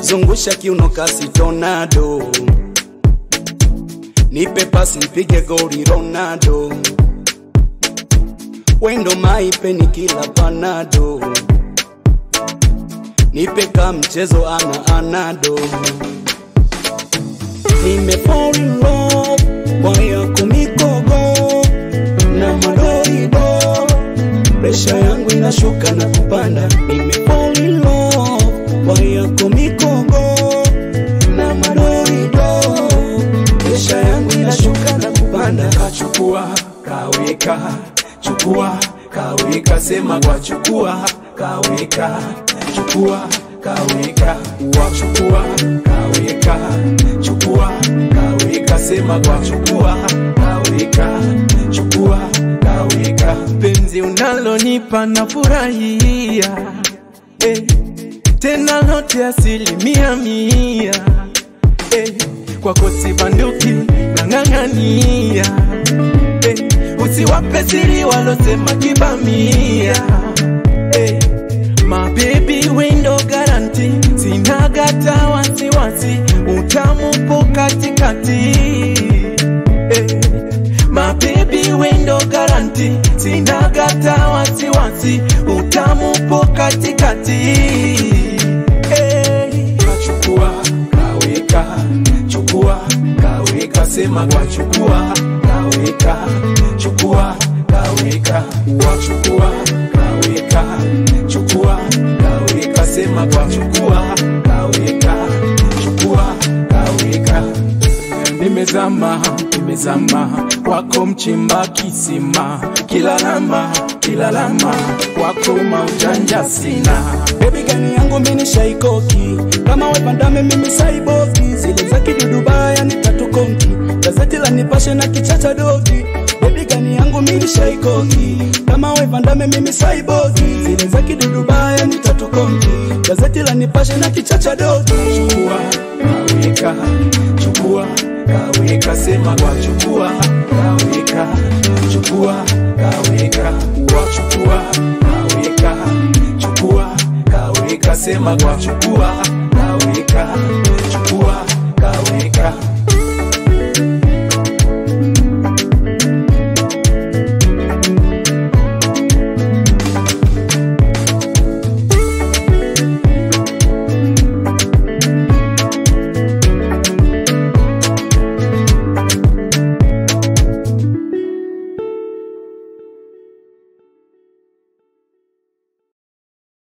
zungusha kiuno kasi tornado, nipe pasi mpige goli Ronaldo, wendo maipe ni kila panado, nipe ka mchezo ana anado, nime fall in love kwa yako mikogo na madoido, presha yangu inashuka na kupanda, nime fall in love kwa yako mikogo na madoido, presha yangu inashuka na kupanda. Kachukua kaweka, chukua kaweka, sema kwa chukua kaweka, chukua kaweka, wachukua kaweka, chukua kaweka, sema kwa chukua kaweka, chukua kaweka, penzi unalonipa na furahia eh, tena lote asilimia mia eh, kwako si banduki nang'ang'ania eh, usiwape siri walosema kibamia eh, mabebi wendo garanti sinagata wasiwasi utamu po katikati eh, mabebi wendo garanti sinagata wasiwasi utamu po katikati eh, chukua kaweka chukua kaweka sema kwa chukua kaweka chukua kaweka wachukua kaweka chukua kaweka sema kwa chukua kaweka chukua kaweka nimezama nimezama kwako mchimba kisima kila lama kila lama kwako maujanja sina Baby gani yangu mini shaikoki kama wepandame mimi saiboki zile za kidudubaya ni tatu konki gazeti la nipashe na kichacha dogi Baby gani yangu mini shaikoki kama wepandame mimi saiboki zile za kidudubaya ni tatu konki gazeti la nipashe na kichacha dogi chukua kaweka chukua kaweka sema kwa chukua kaweka chukua kaweka wachukua kaweka chukua kaweka sema kwa chukua kaweka chukua kaweka